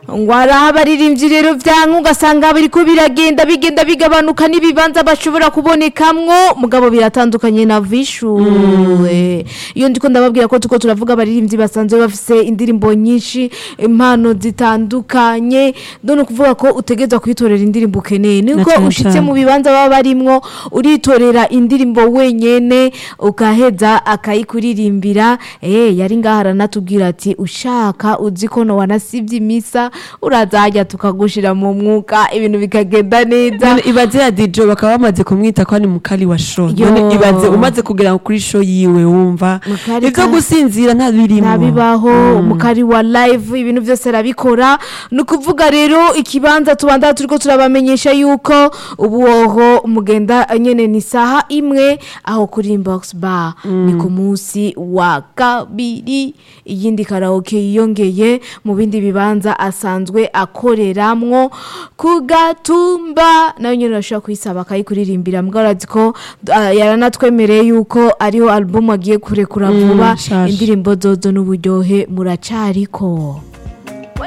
ngo hari abaririmbyi rero byanka ugasanga biriko biragenda bigenda bigabanuka n'ibibanza bashobora kubonekamwo mugabo biratandukanye na vishuwe iyo ndiko ndababwira ko tuko turavuga abaririmbyi basanzwe bafise indirimbo nyinshi impano zitandukanye none kuvuga ko utegerezwa kwitorera indirimbo ukeneye niko cane ushitse cane. mu bibanza baba barimwo uritorera indirimbo wenyene ukaheza akayikuririmbira eh yari ngaha aranatubwira ati ushaka uzi ko no wanasivye imisa uraza hajya tukagushira mu mwuka ibintu bikagenda neza None ibaze ya DJ bakaba bamaze kumwita ko ari mukali wa show Yo. none ibaze umaze kugera kuri show yiwe wumva Mukali ivyo ka- gusinzira nta birimo nabibaho mukari wa live ibintu byose arabikora ni ukuvuga rero ikibanza tubanda turiko turabamenyesha yuko ubu woho mugenda nyene ni saha imwe aho kuri inbox bar ni ku munsi wa kabiri iyindi karaoke yiyongeye mu bindi bibanza asanzwe akoreramwo ku gatumba nayo nyene urashobora kuyisaba akayikuririmbira mbwa urazi ko ah, yaranatwemereye yuko ariho album agiye kurekura vuba nshasha. indirimbo zozo n'uburyohe muracariko